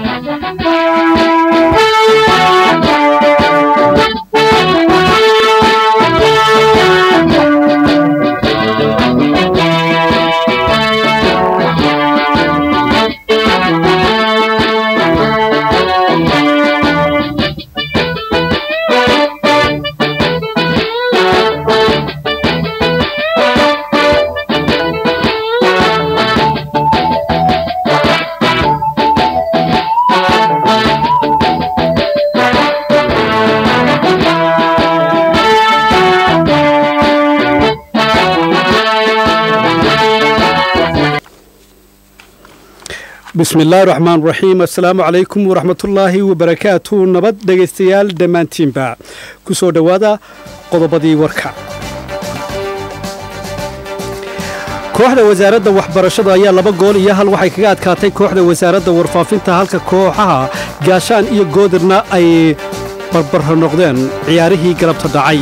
bismi illaahi raxmaan raxiim assalaamu calaykum waraxmatullaahi wabarakaatu nabad dhegaystayaal dhammaantiinba ku soo dhowaada qodobadii warka kooxda wasaaradda waxbarashada ayaa laba gool iyo hal waxay kaga adkaatay kooxda wasaaradda warfaafinta halka kooxaha gaashaan iyo goodirna ay barbarra noqdeen ciyaarihii galabta dhacay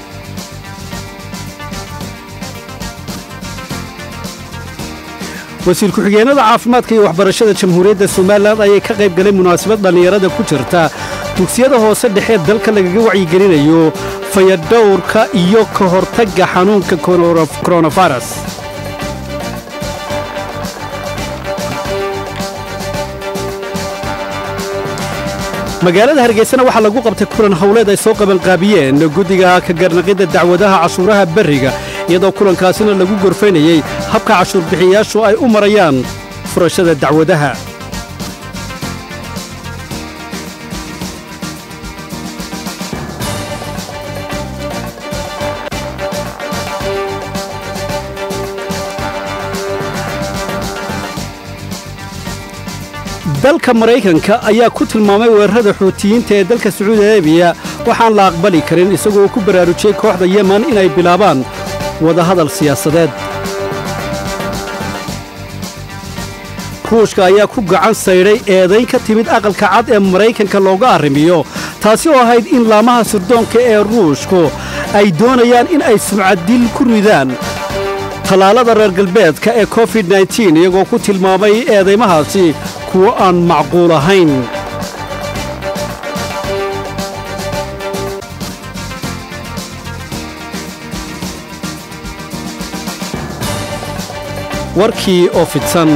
wasiir ku-xigeenada caafimaadka iyo waxbarashada jamhuuriyadda somalilan ayay ka qayb galay munaasabad dhallinyarada ku jirta dugsiyada hoose dhexee dalka lagaga wacyigelinayo fayadhowrka iyo ka hortagga xanuunka koronafaras magaalada hargeysana waxaa lagu qabtay kulan howleed ay soo qabanqaabiyeen guddiga ka garnaqidda dacwadaha cashuuraha berriga iyadoo kulankaasina lagu gorfaynayey habka cashuurbixiyayaashu ay u marayaan furashada dacwadaha dalka maraykanka ayaa ku tilmaamay weerarada xuutiyiinta ee dalka sacuudi arabiya waxaan la aqbali karin isagoo ku baraarujiyey kooxda yeman inay bilaabaan wadahadal siyaasadeed ruushka ayaa ku gacan saydhay eedayn ka timid aqalka cad ee maraykanka looga arrimiyo taasi oo ahayd in laamaha surdoonka ee ruushku ay doonayaan in ay sumcaddil ku ridaan tallaalada reer galbeedka ee covid nteen iyagoo ku tilmaamay eedaymahaasi kuwo aan macquul ahayn warkii oo fidsan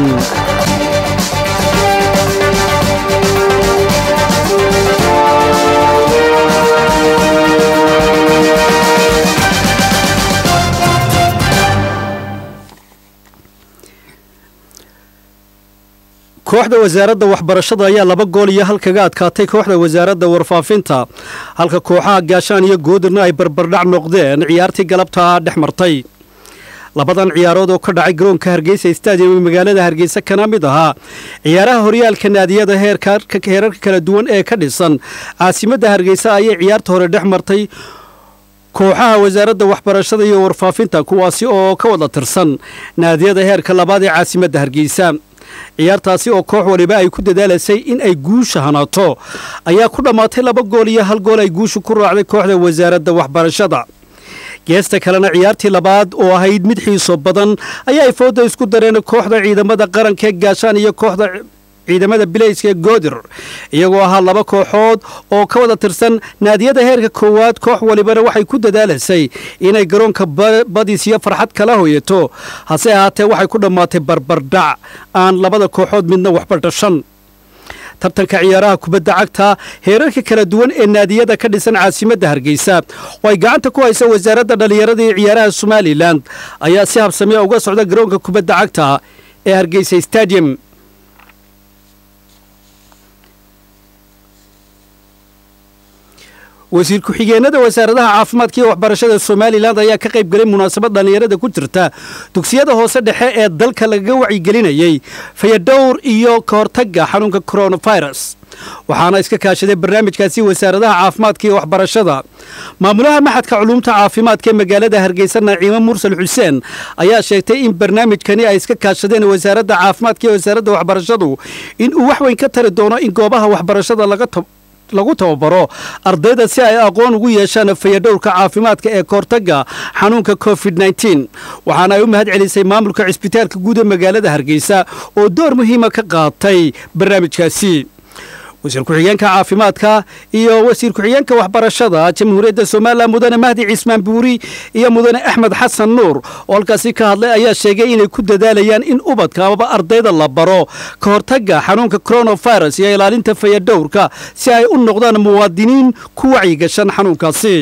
kooxda wasaaradda waxbarashada ayaa laba gool iyo hal kaga adkaatay kooxda wasaaradda warfaafinta halka kooxaha gaashaan iyo goodirna ay barbardhac noqdeen ciyaartii galabta dhex martay labadan ciyaarood oo ka dhacay garoonka hargeysa stadium ee magaalada hargeysa kana mid ahaa ciyaaraha horyaalka naadiyada heerarka kala duwan ee ka dhisan caasimadda hargeysa ayay ciyaarta hore dhex martay kooxaha wasaaradda waxbarashada iyo warfaafinta kuwaasi oo ka wada tirsan naadiyada heerka labaad ee caasimadda hargeysa ciyaartaasi oo koox waliba ay ku dadaalaysay in ay guusha hanaato ayaa ku dhammaatay laba gool iyo hal gool ay guusha ku raacday kooxda wasaaradda waxbarashada geesta kalena ciyaartii labaad oo ahayd mid xiiso badan ayaa ay fooda isku dareen kooxda ciidamada qaranka ee gaashaan iyo kooxda ciidamada bilayska ee goodir iyagoo ahaa laba kooxood oo ka wada tirsan naadiyada heerka koowaad koox walibana waxay ku dadaalaysay inay garoonka badis iyo farxad kala hoyato hase ahaatee waxay ku dhammaatay barbardhac aan labada kooxood midna waxba dhashan tartanka ciyaaraha kubadda cagta heerarka kala duwan ee naadiyada ka dhisan caasimadda hargeysa oo ay gacanta ku haysa wasaaradda dhallinyarada iyo ciyaaraha somalilan ayaa si habsamiya uga socda garoonka kubadda cagta ee hargeysa stadium wasiir ku-xigeenada wasaaradaha caafimaadka iyo waxbarashada somalilan ayaa ka qayb galay munaasabad dhallinyarada ku jirta dugsiyada hoose dhexe ee dalka lagaga wacyigelinayey fayadhowr iyo ka hortagga xanuunka coronavirus waxaana iska kaashaday barnaamijkaasi wasaaradaha caafimaadka iyo waxbarashada maamulaha maxadka culuumta caafimaadka ee magaalada hargeysa naciimo mursal xuseen ayaa sheegtay in barnaamijkani ay iska kaashadeen wasaaradda caafimaadka iyo wasaaradda waxbarashadu in uu wax weyn ka tari doono in goobaha waxbarashada laga lagu tababaro ardayda si ay aqoon ugu yeeshaan fayadhowrka caafimaadka ee kahortagga xanuunka covid nteen waxaana ay u mahad celisay maamulka cisbitaalka guud ee magaalada hargeysa oo door muhiima ka qaatay barnaamijkaasi wasiir ku-xigeenka caafimaadka iyo wasiir ku-xigeenka waxbarashada jamhuuriyadda somalilan mudane mahdi cismaan buuri iyo mudane axmed xasan nuur oo halkaasi ka hadlay ayaa sheegay inay ku dadaalayaan in ubadka amaba ardayda la baro ka hortagga xanuunka coronavirus iyo ilaalinta fayadhowrka si ay u noqdaan muwaadiniin ku wacyigashan xanuunkaasi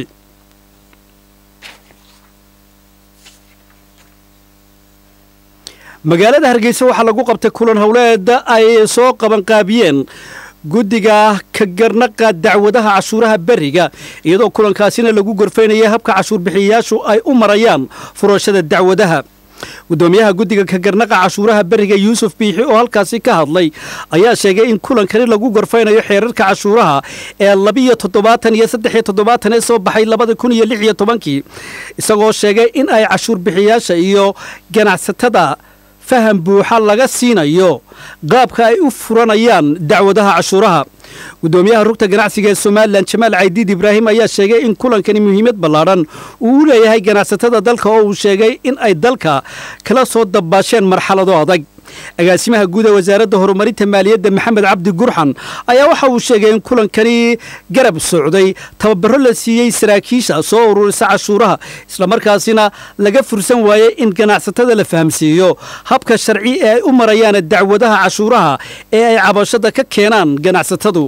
magaalada hargeysa waxaa lagu qabtay kulan howleed ay soo qabanqaabiyeen guddiga ka garnaqa dacwadaha cashuuraha beriga iyadoo kulankaasina lagu gorfaynaya habka cashuur bixiyayaashu ay u marayaan furashada dacwadaha gudoomiyaha guddiga ka garnaqa cashuuraha beriga yuusuf biixi oo halkaasi ka hadlay ayaa sheegay in kulankani lagu gorfaynayo xeerarka cashuuraha ee labiyo toddobaatan iyo saddexiyo toddobaatan ee soo baxay labada kun iyo lix iyo tobankii isagoo sheegay in ay cashuur bixiyaasha iyo ganacsatada faham buuxa laga siinayo qaabka ay u furanayaan dacwadaha cashuuraha gudoomiyaha rugta ganacsiga ee somalilan jamaal caydiid ibraahim ayaa sheegay in kulankani muhiimad ballaadhan uu u leeyahay ganacsatada dalka oo uu sheegay in ay dalka kala soo dabaasheen marxalado adag agaasimaha guud ee wasaaradda horumarinta maaliyadda maxamed cabdi gurxan ayaa waxa uu sheegay in kulankani garab socday tababaro la siiyey saraakiisha soo ururisa cashuuraha islamarkaasina laga fursan waayey in ganacsatada la fahamsiiyo habka sharci ee ay u marayaan dacwadaha cashuuraha ee ay cabashada ka keenaan ganacsatadu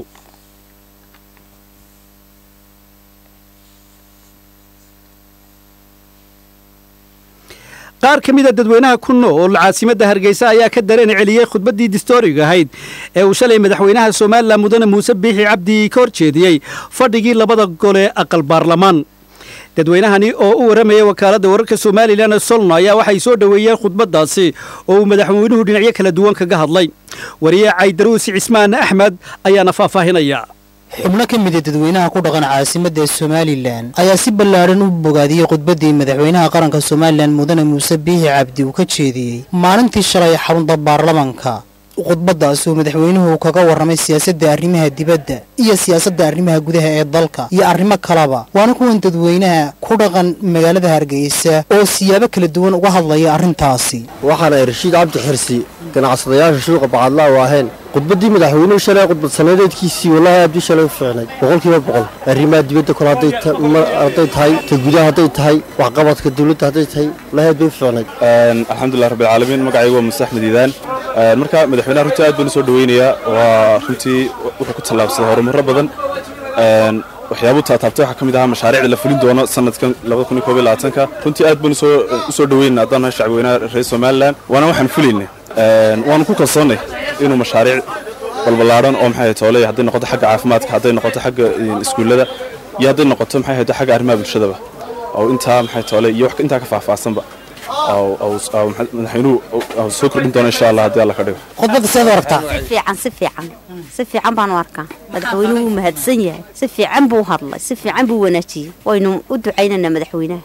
qaar ka mida dadweynaha ku nool caasimadda hargeysa ayaa ka dareen celiyey khudbaddii distooriga ahayd ee uu shalay madaxweynaha somalilan mudane muuse biixi cabdi ka hor jeediyey fadhigii labada gole aqal baarlamaan dadweynahani oo u warramaya wakaaladda wararka somalilan ee solno ayaa waxay soo dhoweeyeen khudbaddaasi oo uu madaxweynuhu dhinacyo kala duwan kaga hadlay wariye caydaruusi cismaan axmed ayaana faahfaahinaya xubno ka mida dadweynaha ku dhaqan caasimadda somalilan ayaa si ballaadhan u bogaadiyey khudbaddii madaxweynaha qaranka somalilan mudane muuse biixi cabdi uu ka jeediyey maalintii shalay xarunta baarlamanka khudbaddaas uu madaxweynuhu kaga warramay siyaasadda arrimaha dibadda iyo siyaasadda arrimaha gudaha ee dalka iyo arrimo kaleba waana kuwan dadweynaha ku dhaqan magaalada hargeysa oo siyaabo kala duwan uga hadlaya arrintaasi waxaan ay rashiid cabdi xirsi ganacsadayaasha suuqa bacadlaa u ahayn khudbaddii madaxweynuhu shalay khudbad sanadeedkiisii wallaahi aad bii shalay u fiicnay boqolkiiba boqol arrimaha dibadda kole hadday tahay ta gudaha hadday tahay waxqabadka dawladda hadday tahay wallaahi aad bay u fiicnay alxamdulilah rabbilcaalamiin magacaygu waa muuse axmed iidaan marka madaxweynaha runtii aad baan u soo dhaweynayaa waa runtii wuxuu ku tallaabsaday horumarro badan waxyaabuu taataabtay waxaa ka mid ahaa mashaariicda la fulin doono sanadkan ka runtii aad baan u soo dhaweynaa haddaan nahay shacbweynaha reer somalilan waana waxaan fulayna waanu ku kalsoonnay inuu mashaariic balballaadhan oo maxay toole hadday noqoto xagga caafimaadka hadday noqoto xagga iskuullada iyo hadday noqoto maxay hayto xagga arrimaha bulshadaba oo intaa maxay toole iyo wax intaa ka faahfaahsanba madaxweynuhu soo kordhin doona insha allah haddii alla ka dhigo khudbadda seed u aragtaa si fiican si fiican si fiican baan u arkaa madaxweynuhu wuu mahadsan yahay si fiican buu hadlay si fiican buu wanaajiyey waynu u ducaynaynaa madaxweynaha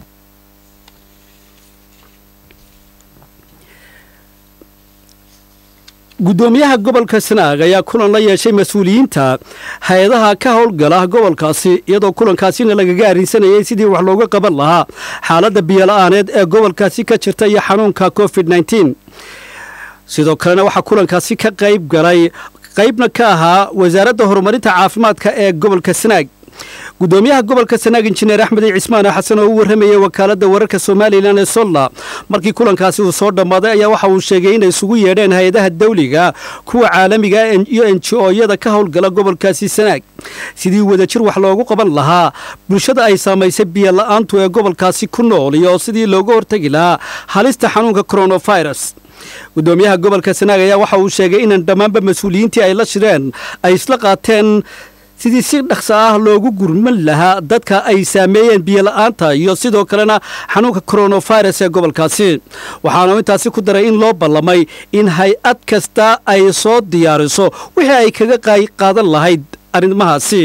gudoomiyaha gobolka sanaag ayaa kulan la yeeshay mas-uuliyiinta hay-adaha ka howlgala gobolkaasi iyadoo kulankaasina lagaga arrinsanayay sidii wax looga qaban lahaa xaaladda biyola'aaneed ee gobolkaasi ka jirta iyo xanuunka covid nteen sidoo kalena waxaa kulankaasi ka qayb galay qaybna ka ahaa wasaaradda horumarinta caafimaadka ee gobolka sanaag gudoomiyaha gobolka sanaag injineer axmed cismaan xasan oo u warramayay wakaaladda wararka somalilan ee solla markii kulankaasi uu soo dhammaaday ayaa waxa uu sheegay inay isugu yeedheen hay-adaha dawliga kuwa caalamiga iyo enji-ooyada ka howlgala gobolkaasi sanaag sidii wadajir wax loogu qaban lahaa bulshada ay saamaysay biyola'aantu ee gobolkaasi ku nool iyo sidii looga hortegi lahaa halista xanuunka coronavirus gudoomiyaha gobolka sanaag ayaa waxa uu sheegay inan dhammaanba mas-uuliyiintii ay la shireen ay isla qaateen sidii si dhaqsa ah loogu gurman lahaa dadka ay saameeyeen biyola'aanta iyo sidoo kalena xanuunka coronavirus ee gobolkaasi waxaanu intaasi ku daray in loo ballamay in hay-ad kasta ay soo diyaariso wixii ay kaga qaadan lahayd arrimahaasi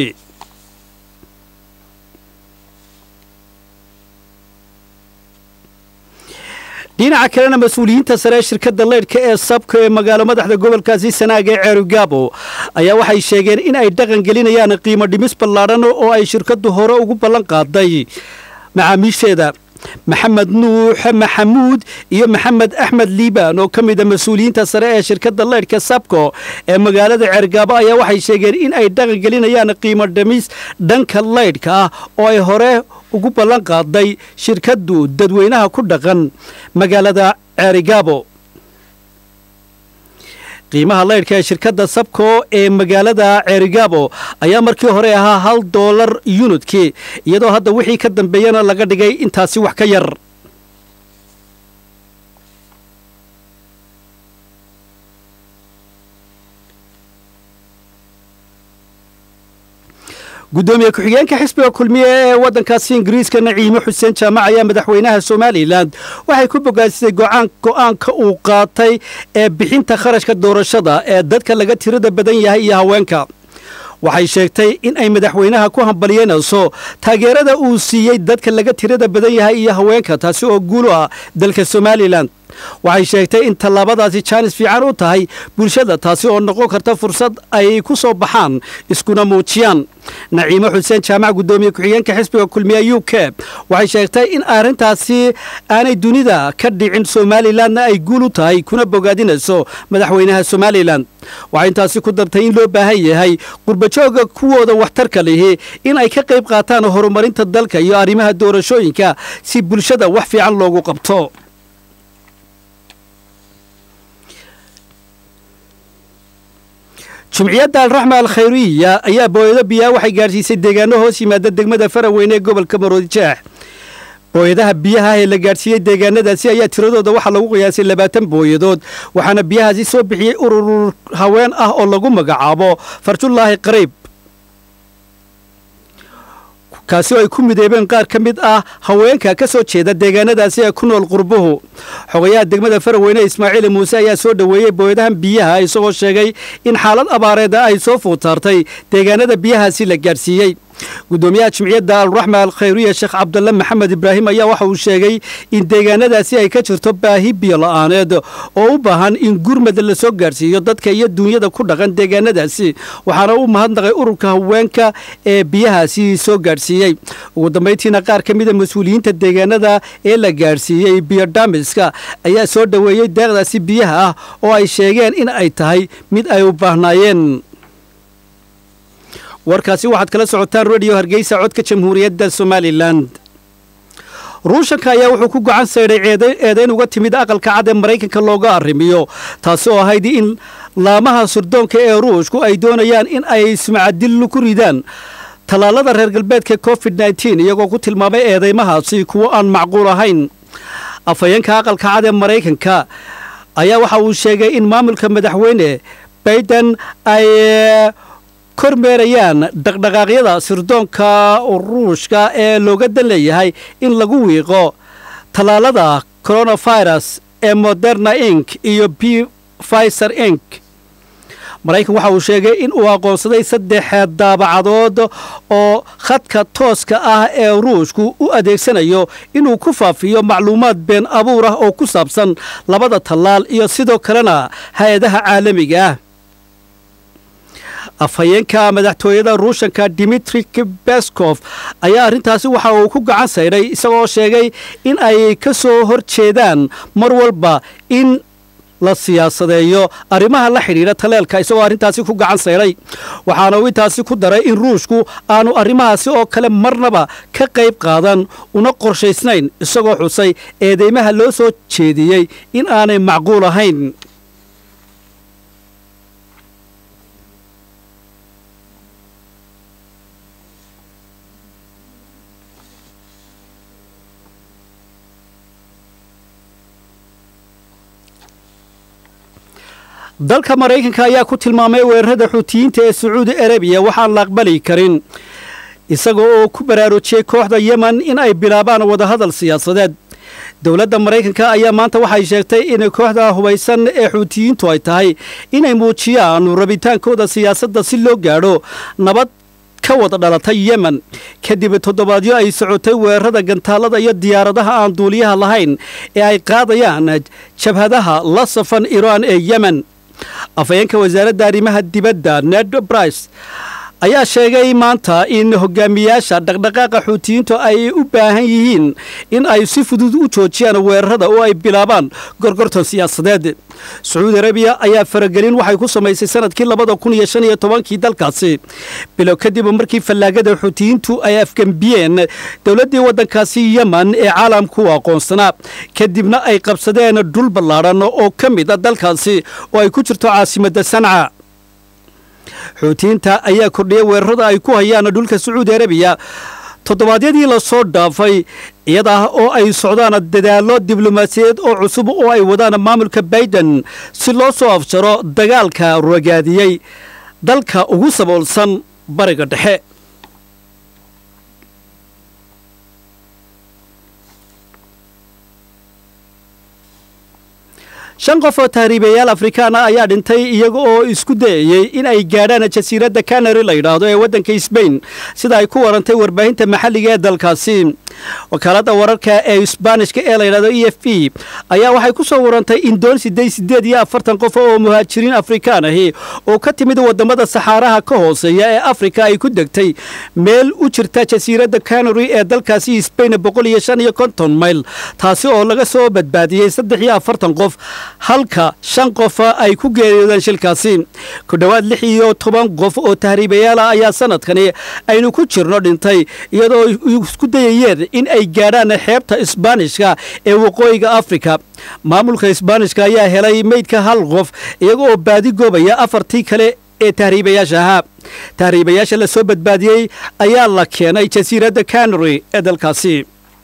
dhinaca kalena mas-uuliyiinta sare ee shirkadda leydhka ee sabka ee magaalo madaxda gobolkaasi sanaag ee ceerigaabo ayaa waxay sheegeen in ay dhaqan gelinayaan qiimo dhimis ballaadhan oo ay shirkaddu hore ugu ballan qaaday macaamiisheeda maxamed nuux maxamuud iyo maxamed axmed liibaan oo ka mida mas-uuliyiinta sare ee shirkadda leydhka sabco ee magaalada ceergaabo ayaa waxay sheegeen in ay dhaqangelinayaan qiimo dhamis dhanka leydhka ah oo ay hore ugu ballan qaaday shirkaddu dadweynaha ku dhaqan magaalada ceerigaabo qiimaha leydhka ee shirkadda sabco ee magaalada ceerigaabo ayaa markii hore ahaa hal doolar yunidkii iyadoo hadda wixii ka dambeeyana laga dhigay intaasi wax ka yar gudoomiye ku-xigeenka xisbiga kulmiye ee waddankaasi ingiriiska naciime xuseen jaamac ayaa madaxweynaha somalilan waxay ku bogaasisay go-aanka uu qaatay ee bixinta kharashka doorashada ee dadka laga tirada badan yahay iyo haweenka waxay sheegtay in ay madaxweynaha ku hambalyeynayso taageerada uu siiyey dadka laga tirada badan yahay iyo haweenka taasi oo guulu ah dalka somalilan waxay sheegtay in tallaabadaasi jaanis fiican u tahay bulshada taasi oo noqon karta fursad ay ku soo baxaan iskuna muujiyaan naciime xuseen jaamac guddoomiye ku-xigeenka xisbiga kulmiye u k waxay sheegtay in arrintaasi aanay dunida ka dhicin somalilanna ay guul u tahay kuna bogaadinayso madaxweynaha somalilan waxay intaasi ku dartay in loo baahan yahay qurbajooga kuwooda waxtarka lihi in ay ka qayb qaataan horumarinta dalka iyo arrimaha doorashooyinka si bulshada wax fiican loogu qabto jumciyadda alraxma alkhayriya ayaa booyado biyaha waxay gaadhsiisay deegaano hoos yimaada degmada faraweyne ee gobolka maroodijeex booyadaha biyaha ee la gaadhsiiyey deegaanadaasi ayaa tiradooda waxaa lagu qiyaasay labaatan booyadood waxaana biyahaasi soo bixiyey urur haween ah oo lagu magacaabo farjullaahi qariib kaasi oo ay ku mideebeen qaar ka mid ah haweenka ka soo jeeda deegaanadaasi ee ku nool qurbuhu xogayaha degmada faraweyne ismaaciil muuse ayaa soo dhoweeyey booyadahan biyaha isagoo sheegay in xaalad abaareeda ay soo fuutaartay deegaanada biyahaasi la gaadhsiiyey gudoomiyaha jimciyadda alraxma alkhayriya sheekh cabdalle maxamed ibraahim ayaa waxa uu sheegay in deegaanadaasi ay ka jirto baahi biyo la-aaneed oo u baahan in gurmad la soo gaadhsiiyo dadka iyo duunyada ku dhaqan deegaanadaasi waxaana u mahadnaqay ururka haweenka ee biyahaasi soo gaadhsiiyey ugu dambayntiina qaar ka mida mas-uuliyiinta deegaanada ee la gaadhsiiyey biyodhamiska ayaa soo dhoweeyey deeqdaasi biyaha ah oo ay sheegeen in ay tahay mid ay u baahnaayeen warkaasi waxaad kala socotaan rediyo hargeysa codka jamhuuriyadda somalilan ruushanka ayaa wuxuu ku gacan saydhay eedayn uga timid aqalka cad ee maraykanka looga arrimiyo taasi oo ahayd in laamaha surdoonka ee ruushku ay doonayaan in ay sumcadillu ku ridaan tallaalada reer galbeedka covid nteen iyagoo ku tilmaamay eedeymahaasi kuwo aan macquul ahayn afhayeenka aqalka cad ee maraykanka ayaa waxa uu sheegay in maamulka madaxweyne bayden ay kormeerayaan dhaqdhaqaaqyada sirdoonka ruushka ee looga dan leeyahay in lagu wiiqo tallaalada coronavirus ee moderna ink iyo b fiser ink maraykan waxa uu sheegay in uu aqoonsaday saddexeed daabacadood oo khadka tooska ah ee ruushku u adeegsanayo inuu ku faafiyo macluumaad been abuur ah oo ku saabsan labada tallaal iyo sidoo kalena hay-adaha caalamiga ah afhayeenka madaxtooyada ruushanka dimitri beskof ayaa arrintaasi waxa uu ku gacan saydhay isagoo sheegay in ay ka soo hor jeedaan mar walba in la siyaasadeeyo arrimaha la xidhiidha taleelka isagoo arrintaasi ku gacan saydhay waxaana uu intaasi ku daray in ruushku aanu arrimahaasi oo kale marnaba ka qayb qaadan una qorshaysnayn isagoo xusay eedeymaha loo soo jeediyey in aanay macquul ahayn dalka maraykanka ayaa ku tilmaamay weerarada xuutiyiinta ee sacuudi arabiya waxaan la aqbali karin isaga oo ku baraarujiyey kooxda yemen in ay bilaabaan wadahadal siyaasadeed dowladda maraykanka ayaa maanta waxay sheegtay in kooxda hubaysan ee xuutiyiintu ay tahay inay muujiyaan rabitaankooda siyaasadda si loo gaadho nabad ka wada dhalatay yemen kadib toddobaadyo ay socotay weerarada gantaalada iyo diyaaradaha aan duuliyaha lahayn ee ay qaadayaan jabhadaha la safan iiraan ee yemen afhayeenka wasaaradda arrimaha dibadda ned brice ayaa sheegay maanta in hogaamiyaasha dhaqdhaqaaqa xuutiyiintu ay u baahan yihiin in ay si fudud u joojiyaan weerarada oo ay bilaabaan gorgortan siyaasadeed sacuudi arabiya ayaa faragelin waxay ku samaysay sanadkii labada kun iyo shan iyo tobankii dalkaasi bilow kadib markii fallaagada xuutiyiintu ay afgembiyeen dowladdii waddankaasi yeman ee caalamku u aqoonsanaa kadibna ay qabsadeen dhul ballaadhan oo ka mid a dalkaasi oo ay ku jirto caasimadda sanca xuutiyiinta ayaa kordhiyay weerarada ay ku hayaan dhulka sacuudi arabiya toddobaadyadii lasoo dhaafay iyadaa oo ay socdaan dadaallo diblomaasiyadeed oo cusub oo ay wadaan maamulka baiden si loo soo afjaro dagaalka ragaadiyey dalka ugu saboolsan bariga dhexe shan qof oo tahriibayaal afrikaan ah ayaa dhintay iyaga oo isku dayayey in ay gaadhaan jasiiradda canary la yidhaahdo ee waddanka sbain sida ay ku warantay warbaahinta maxalliga ee dalkaasi wakaaladda wararka ee isbaanishka ee layidhahdo e f b ayaa waxay ku soo warantay in doon sideed sideed iyo afartan qof oo muhaajiriin afrikaan ahi oo ka timid waddamada saxaaraha ka hooseeya ee afrika ay ku degtay meel u jirta jasiiradda canary ee dalkaasi sbain boqol iyo shan iyo konton mayl taasi oo laga soo badbaadiyey saddex iyo afartan qof halka shan qofa ay ku geeriyoodeen shilkaasi ku dhowaad lix iyo toban qof oo tahriibayaala ayaa sanadkani aynu ku jirno dhintay iyadoo isku dayayeen in ay gaadhaan xeebta isbaanishka ee waqooyiga afrika maamulka isbaanishka ayaa helay meydka hal qof iyaga oo baadi goobaya afartii kale ee tahriibayaasha ahaa tahriibayaasha la soo badbaadiyey ayaa la keenay jasiiradda canary ee dalkaasi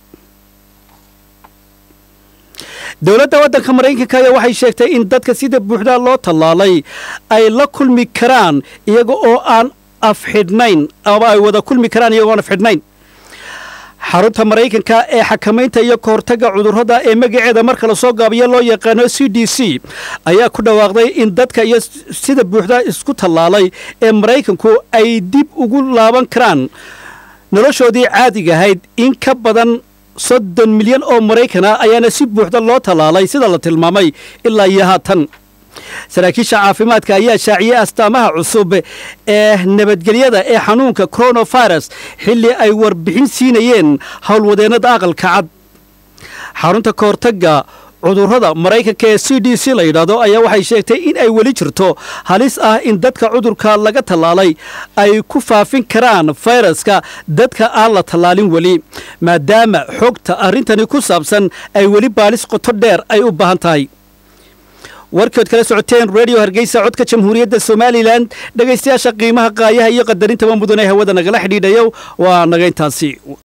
dowladda waddanka maraykanka ayaa waxay sheegtay in dadka sida buuxda loo tallaalay ay la kulmi karaan iyaga oo aan afxidhnayn ama ay wada kulmi karaan iyagoo aan afxidhnayn xarunta maraykanka ee xakamaynta iyo ka hortagga cudurrada ee magaceeda marka lasoo gaabiyo loo yaqaano c d c ayaa ku dhawaaqday in dadka iyo sida buuxda isku tallaalay ee maraykanku ay dib ugu laaban karaan noloshoodii caadiga ahayd in ka badan soddon milyan oo maraykana ayaana si buuxda loo tallaalay sida la tilmaamay ilaa iyo haatan saraakiisha caafimaadka ayaa shaaciyey astaamaha cusub ee nabadgelyada ee xanuunka coronavirus xilli ay warbixin siinayeen howlwadeennada aqalka cad xarunta ka hortagga cudurrada maraykanka ee c d c la yidhaahdo ayaa waxay sheegtay in ay weli jirto halis ah in dadka cudurka laga tallaalay ay ku faafin karaan fayraska dadka aan la tallaalin weli maadaama xogta arrintani ku saabsan ay weli baalis qoto dheer ay u baahan tahay warkood kala socoteen redio hargeysa codka jamhuuriyadda somalilan dhegaystayaasha qiimaha qaayaha iyo qadarinta mudan ee hawada nagala xidhiidhayo waa naga intaasi